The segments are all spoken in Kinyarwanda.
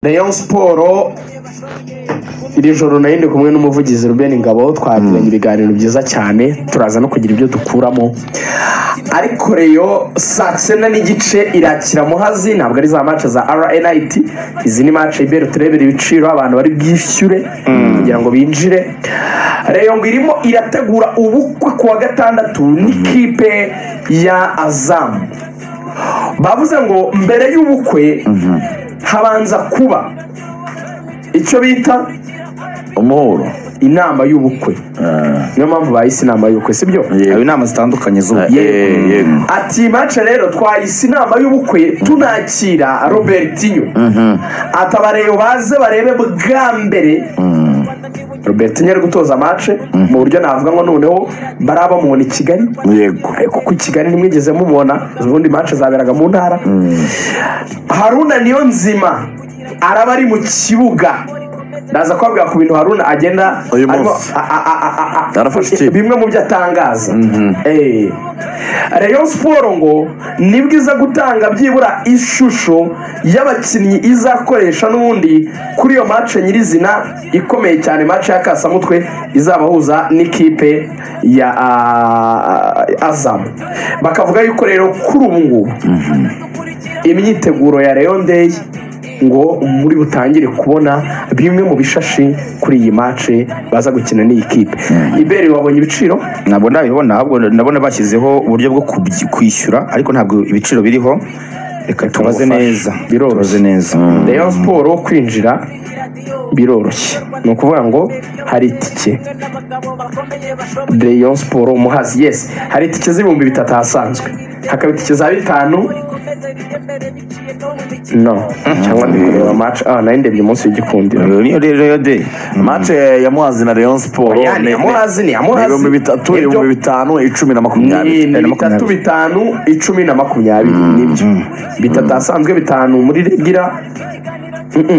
Rayon Sport iri joro nayo ndi kumwe n'umuvugizi Ruben Ngabo twagiranye ibiganiro byiza cyane turaza no kugira ibyo dukuramo ariko Rayon saa cyenda n'igice irakira muhazi ntabwo ari za match za RNIT izi ni match ibere turebera ibiciro abantu bari bwishyure kugira ngo binjire Rayon ngo irimo irategura ubukwe ku wa gatandatu n'ikipe ya Azamu bavuze ngo mbere y'ubukwe habanza kuba icyo bita umuhuro inama y'ubukwe niyo mpamvu bahise inama y'ubukwe sibyo haba inama zitandukanye z'ubu Yego. ati mace rero twahise inama y'ubukwe tunakira robertinyo ati abareyo baze barebe bwa mbere robertinyo ari gutoza mace mu buryo navuga ngo noneho baraba mubona i kigali yego ariko ku kigali ntimwigeze mubona ubundi mace zaberaga mu ntara haruna niyo nzima araba ari mu kibuga ndaza kubabwira ku bintu haruna agenda Uyu arimo- munsi. a- a- a- a- a- Arafashe ikipe. bimwe mu byo atangaza Eh. rayon siporo ngo nibwo iza gutanga byibura ishusho y'abakinnyi izakoresha n'ubundi kuri iyo mace nyirizina ikomeye cyane mace ya kasamutwe izabahuza n'ikipe ya ah, azamu bakavuga yuko rero kuri ubu ngubu imyiteguro ya Rayon Day ngo muri butangire kubona bimwe mu bishashi kuri iyi mace baza gukina n'iyi kipe ibere wabonye ibiciro ntabwo ndabibona ahubwo ndabona bashyizeho uburyo bwo kubyi- kwishyura ariko ntabwo ibiciro biriho reka tubaze Tumufashe. neza Biroroshye. tubaze neza Rayon Sport kwinjira biroroshye ni ukuvuga ngo hari itike Rayon Sport umuhazi yes hari itike z'ibihumbi bitatu ahasanzwe hakaba itike za bitanu no cyangwa ndi kureba match ah nayo ndebye umunsi w'igikundiro Iyo niyo rero yo de mate ya muhazi na leon siporo Oya, ni Muhazi, ni Muhazi. ibihumbi bitatu Nibyo. ibihumbi bitanu icumi na makumyabiri ni bitatu bitanu icumi na makumyabiri nibyo bitatu ahasanzwe bitanu muri regira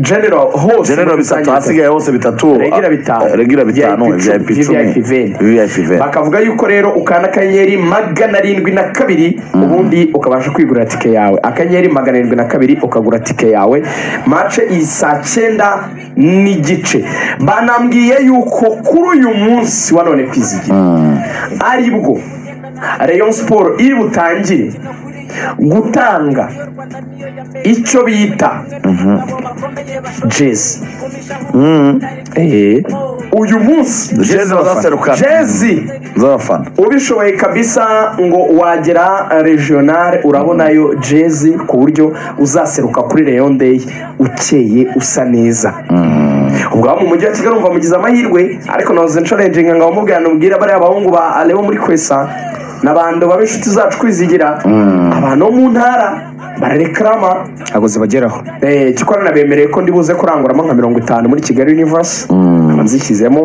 general hose muri genero bitatu rusange hasigaye hose bitatu regira bitanu regira bitanu vip icumi vip veni iveni bakavuga yuko rero ukanda akanyenyeri magana arindwi na kabiri ubundi ukabasha kwigurira tike yawe akanyenyeri magana arindwi na kabiri ukagura tike yawe mace iyi saa cyenda n'igice banambwiye yuko kuri uyu munsi wa none kwizigira aribwo Rayon Sport iri butangire gutanga icyo bita jezi Eh, uyu munsi jezi bazaseruka jezi z'abafana ubishoboye kabisa ngo wagera regional urabonayo jezi ku buryo uzaseruka kuri Rayon Day ukeye usa neza ubwo abo mu mujyi wa kigali umva mugize amahirwe ariko nahoze nsharenjinga ngo abamubwira namubwira bariya bahungu ba Leo muri kwesa n'abantu baba inshuti zacu kwizigira abantu bo mu ntara bararekarama ntabwo zibageraho Eh, kikorana bemereye ko ndibuze kuranguramo nka mirongo itanu muri kigali universe nkaba nzishyizemo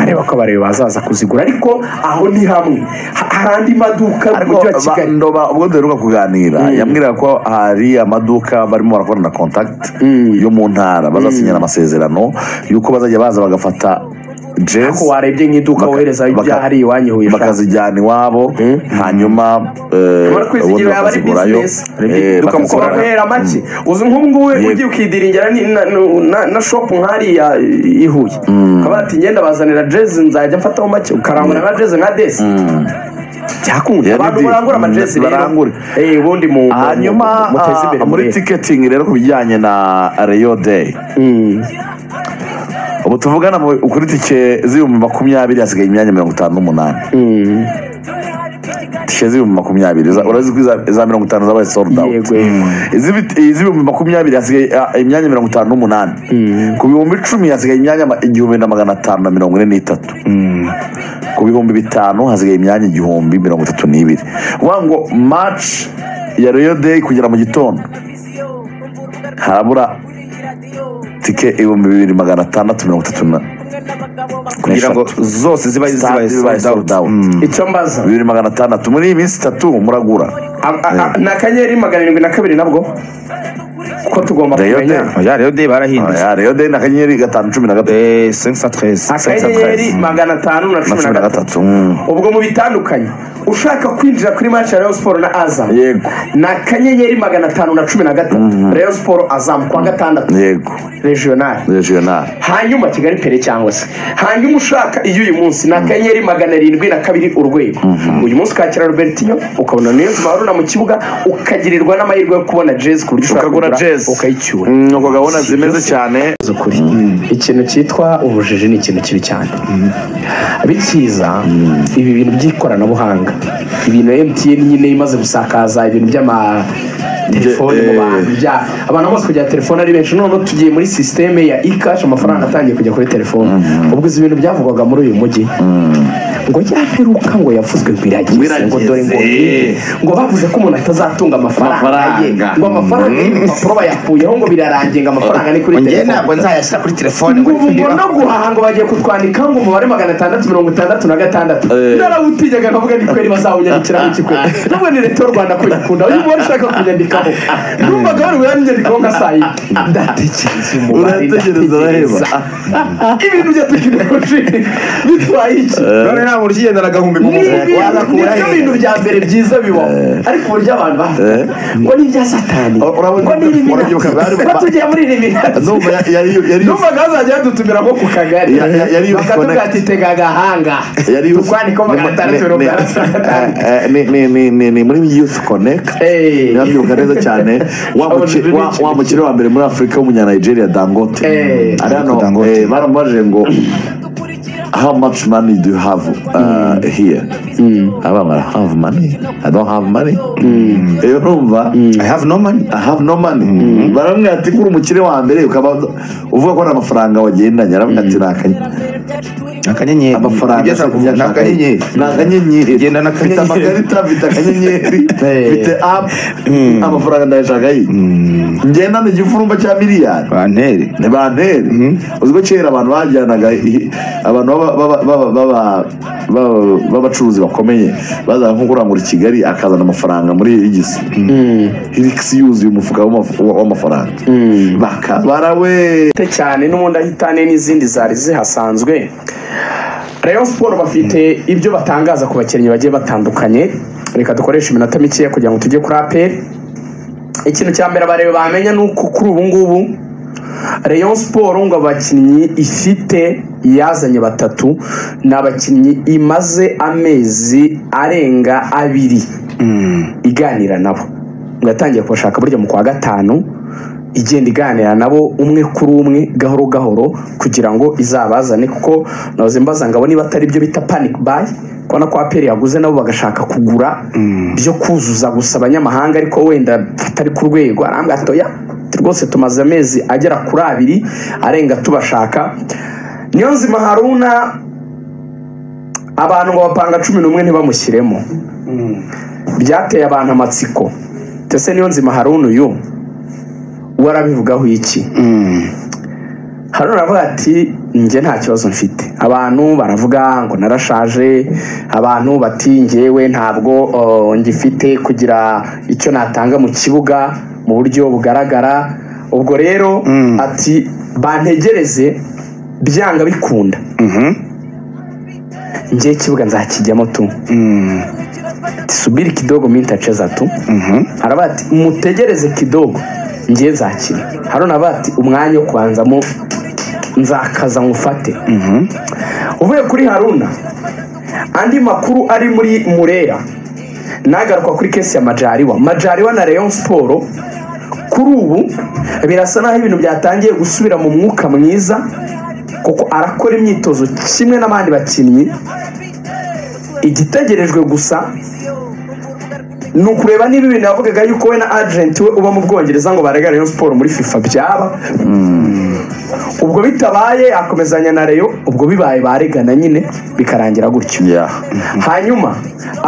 areba ko abareba bazaza kuzigura ariko aho ni hamwe Ha- hari andi maduka mu ariko mujyi wa ba- kigali ndoba ubwo duheruka kuganira Mm. yambwiraga ko hari amaduka barimo barakora na contact Mm. yo mu ntara bazasinyana amasezerano y'uko bazajya baza bagafata ariko jezi warebye nk'iduka Baka- wohereza baka- ibyahari iwanyu huye bakazijyana iwabo Mm. hanyuma eh, Urabona ko izi ubundi ngira yaba ari bakazigurayo. business. Eh, Iduka bakazigura- mukorana. bahera make uzi nk'ubu ngubu ugiye ukidiringera ni- na- na- na shopu nk'ariya i Huye ukaba ati ngenda bazanira jezi nzajya mfataho make ukarangura nka jezi nka desi byakunda Yeah, ni abantu deal. barangura amajezi rero Barangure. Eh, ubundi mu mu- hanyuma mu- muteze ah, imbere muri murebe. ticketing rero ku bijyanye na Rayon Day Mm. ubu tuvugana mu- kuri tike z'ibihumbi makumyabiri hasigaye imyanya mirongo itanu n'umunani Mm. tike z'ibihumbi makumyabiri za- urazi ko iza- iza mirongo itanu zabaye sold out Yego, yego. Iz'ibi- iz'ibihumbi makumyabiri hasigaye ah, imyanya mirongo itanu n'umunani ku bihumbi icumi hasigaye imyanya ma- igihumbi na magana atanu na mirongo ine n'itatu ku bihumbi bitanu hasigaye imyanya igihumbi mirongo itatu n'ibiri uvuga ngo match ya Rayon Day kugera mu gitondo harabura tike ibihumbi bibiri magana atandatu mirongo itatu na kugira ngo n'eshatu. zose ziba zibaye Stade bibaye sold sold out out. icyo mbaza bibiri magana atandatu muri iyi minsi itatu muragura A- a- a- ni akanyenyeri magana arindwi na kabiri nabwo ko tugomba Rayon kumenya Day. oya rero de barahinduye Ah, Rayon Day ni akanyenyeri gatanu cumi na gatatu Eh, 513 akanyenyeri magana atanu na na cumi cumi na gatatu Mm. ubwo mu bitandukanye ushaka kwinjira kuri match ya Rayon Sport na Azam yego ni akanyenyeri magana atanu na cumi na gatatu Rayon Sport Azam kuwa gatandatu yego regional regional hanyuma kigali pere cyangwa se hanyuma ushaka iyo uyu munsi ni akanyenyeri magana arindwi na kabiri urwego uyu munsi ukakira robertinho ukabona niyo nzu bahurira mu kibuga ukagirirwa n'amahirwe yo kubona jezi ku buryo ushobora Ukagura kugura jezi. ukayicyura nuko gahunda zimeze cyane z'ukuri ikintu cyitwa ubujiji ni ikintu kibi cyane bikiza ibi bintu by'ikoranabuhanga ibintu emutiyeni nyine imaze gusakaza ibintu by'amatelefoni mu bantu bya- abantu bose kugira telefone ari benshi noneho tugiye muri sisiteme ya ikashi amafaranga atangiye kujya kuri telefone ubwo izi bintu byavugwaga muri uyu mujyi ngo yaperuka ngo yavuzwe ngo irageze ngo dore ngo Birageze. ngo bavuze ko umuntu atazatunga amafaranga ye Amafaranga. ngo amafaranga y'ibipapuro bayakuyeho ngo birarangiye ngo amafaranga ni kuri njye telefone ntabwo nzayashyira kuri telefone ngo ngo no guhaha ngo bagiye kutwandika ngo umubare magana atandatu mirongo itandatu na gatandatu narawutinyaga nkavuga ni kweri bazawunyandikiraho iki kweri nubwo ni leta y'u rwanda ko nyikunda uyu mubare ushaka kunyandikaho numvaga bari buyanyandikaho nka saa yine ndatekereza umubare Uratekereza uraheba. ndatekereza ibintu byatukirekoje bitwaye iki none nta buryo ugenda agahumbi mu ni mufuka ibintu wagakura nibyo bintu bya mbere byiza bibaho ariko uburyo abantu bavuga ngo ni ibya satani Urabona- ngo ni ibiminati urabyibuka bari- ngo tugiye muri ibiminati Ndumva ya- yari yari numvaga bazajya badutumira nko ku kagari Ya- ya- yari yose bakatubwira connect. ati tega agahanga yari tukwandikeho magana atandatu mirongo itandatu na gatanu ni ni ni ni ni muri youth connect Eh. nabyibuka neza cyane wa muci- wa- wa mukire wa mbere muri afurika w'umunya nigeria dangote Eh. ari hano Dangote. eh, baramubajije ngo how much money do you have uh, here aba bara have money i don't have money Eh, urumva i have no money I have no money baramubwira ati kuri umukire wa mbere ukaba uvuga ko nta mafaranga wagendanye aramubwira ati nakanye akanyenyeri amafaranga ugeze ku ni akanyenyeri ni akanyenyeri Genda mfite n'akanyenyeri. amakarita mfite akanyenyeri mfite apu amafaranga ndayashaka yiki ngenda ni igifurumba cya miliyari bantere ni bantere uzi ko kera abantu bajyanaga i- abantu baba- baba- baba- baba- baba- b'abacuruzi bakomeye bazaga nko kurangura i kigali akazana amafaranga muri hirigisi hirigisi yuzuye umufuka w'amaf- w'amafaranga bakabara we bwite cyane n'ubundi ahitane n'izindi zari zihasanzwe rayon siporo bafite ibyo batangaza ku bakinnyi bagiye batandukanye reka dukoreshe iminota mikeya kugira ngo tujye kuri aperi ikintu cya mbere abareba bamenya ni uko kuri ubu ngubu rayon siporo ngo abakinnyi ifite yazanye batatu ni abakinnyi imaze amezi arenga abiri iganira nabo ngo yatangiye kubashaka burya mu kwa gatanu igenda iganira nabo umwe kuri umwe gahoro gahoro kugira ngo izabazane kuko nahoze mbaza ngo abo niba atari byo bita panic buy kubona ko aperi yaguze nabo bagashaka kugura byo kuzuza gusa abanyamahanga ariko wenda tutari ku rwego arambwa atoya rwose tumaze amezi agera kuri abiri arenga tubashaka niyo nzima haruna abantu ngo bapanga cumi n'umwe ntibamushyiremo byateye abantu amatsiko ndetse niyo nzima haruna uyu warabivugaho iki haruna aravuga ati njye nta kibazo mfite abantu baravuga ngo narashaje abantu bati njyewe ntabwo oh, ngifite kugira icyo natanga mu kibuga mu buryo bugaragara ubwo rero ati bantegereze byanga bikunda njye ikibuga nzakijyamo tu subiri kidogo mintacheza tu aravuga ati mutegereze kidogo njye nzakina haruna aravuga ati umwanya wo kubanzamo nzakaza nkufate uvuye kuri haruna andi makuru ari muri murera nagaruka kuri kesi ya majariwa majariwa na rayon siporo kuri ubu birasa naho ibintu byatangiye gusubira mu mwuka mwiza kuko arakora imyitozo kimwe n'abandi bakinnyi igitegerejwe gusa ni ukureba niba ibintu yavugaga yuko we na ajenti we uba mu bwongereza ngo barega rayon siporo muri fifa byaba ubwo bitabaye akomezanya na reyo ubwo bibaye baregana nyine bikarangira gutyo yeah. hanyuma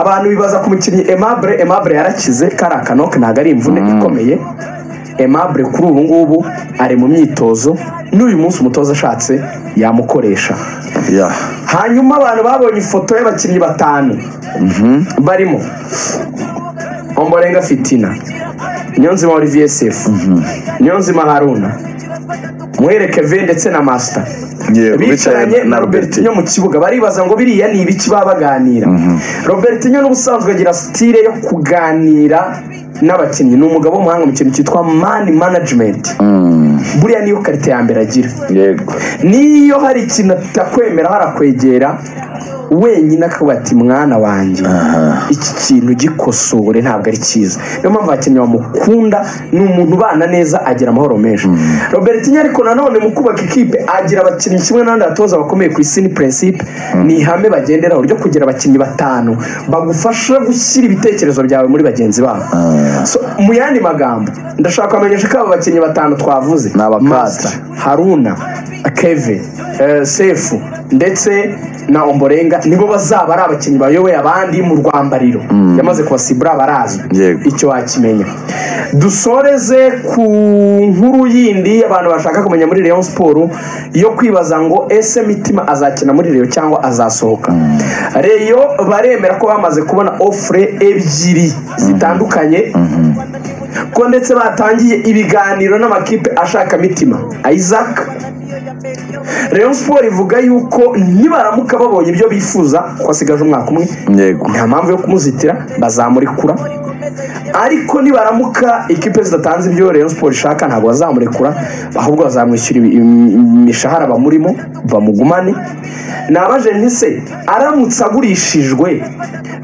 abantu bibaza ku mukinnyi emabure emabure yarakize kari akanoke ntabwo ari imvune ikomeye emabure kuri ubu ngubu ari mu myitozo n'uyu munsi umutoza ashatse yamukoresha yeah. hanyuma abantu babonye ifoto y'abakinnyi batanu barimo omborenga fitina niyonzima olivier sefu niyonzima haruna muhere keve ndetse na masita Yewe, bicaranye bicaranye na na robertinho Robertinho. mu kibuga baribaza ngo biriya ni ibiki baba baganira robertinho n'ubusanzwe agira sitire yo kuganira n'abakinnyi ni umugabo w'umuhanga mu kintu cyitwa mani manajimenti buriya niyo karite ya mbere agira yego niyo hari ikintu atakwemera harakwegera wenyine akavuga ati mwana wanjye iki kintu gikosore ntabwo ari cyiza niyo mpamvu abakinnyi bamukunda ni umuntu ubana neza agira amahoro menshi robertinho ariko nanone mu kubaka ikipe agira abakinnyi kimwe n'abandi batoza bakomeye ku isi ni prinsipe ni ihame bagenderaho ryo kugira abakinnyi batanu bagufasha gushyira ibitekerezo byawe muri bagenzi babo So, mu yandi magambo ndashaka kubamenyesha ko aba bakinnyi batanu twavuze Ni abakadre. Master, haruna keve eh, sefu ndetse na omborenga nibo bazaba ari abakinnyi bayoboye abandi mu rwambariro yamaze kubasibura barazwi Yego. icyo wakimenya dusoreze ku nkuru yindi abantu bashaka kumenya muri Rayon siporo yo kwibaza ngo ese mitima azakina muri Rayon cyangwa azasohoka reyo baremera ko bamaze kubona ofure ebyiri zitandukanye ko ndetse batangiye ibiganiro n'amakipe ashaka mitima isaac Rayon siporo ivuga yuko nibaramuka babonye ibyo bifuza ko hasigaje umwaka umwe yego nta mpamvu yo kumuzitira bazamurekura ariko nibaramuka ikipe zidatanze ibyo Rayon Sport ishaka ntabwo bazamurekura ahubwo bazamwishyura ibi- im- imishahara bamurimo bamugumane nabaje ntise aramutse agurishijwe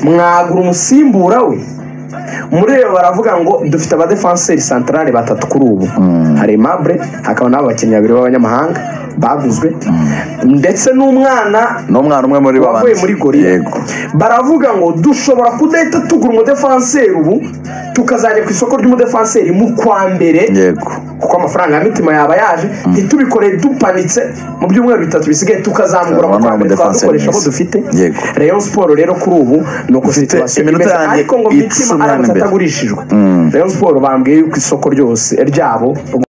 mwagura umusimbura we muri rero baravuga ngo dufite abadefanseri santarare batatu kuri ubu hari Aimable hakaba n'aba bakinnyi babiri b'abanyamahanga baguzwe ndetse n'umwana n'umwana umwe muri ba wavuye bandi. muri gorira yego baravuga ngo dushobora kudahita tugura umudefanseri ubu tukazajya ku isoko ry'umudefanseri mu kwa mbere yego kuko amafaranga ya mitima yaba yaje ntitubikore dupanitse mu byumweru bitatu bisigaye tukazamura mu kwa Turabona mbere umudefanseri twadukoresha abo mwiza. dufite Yego. Rayon Sport rero kuri ubu ni uko Ufite situation iminota imeze. yanjye ariko ngo icumi mitima hano aramutse imbere. atagurishijwe Rayon Sport bambwiye yuko isoko ryose ryabo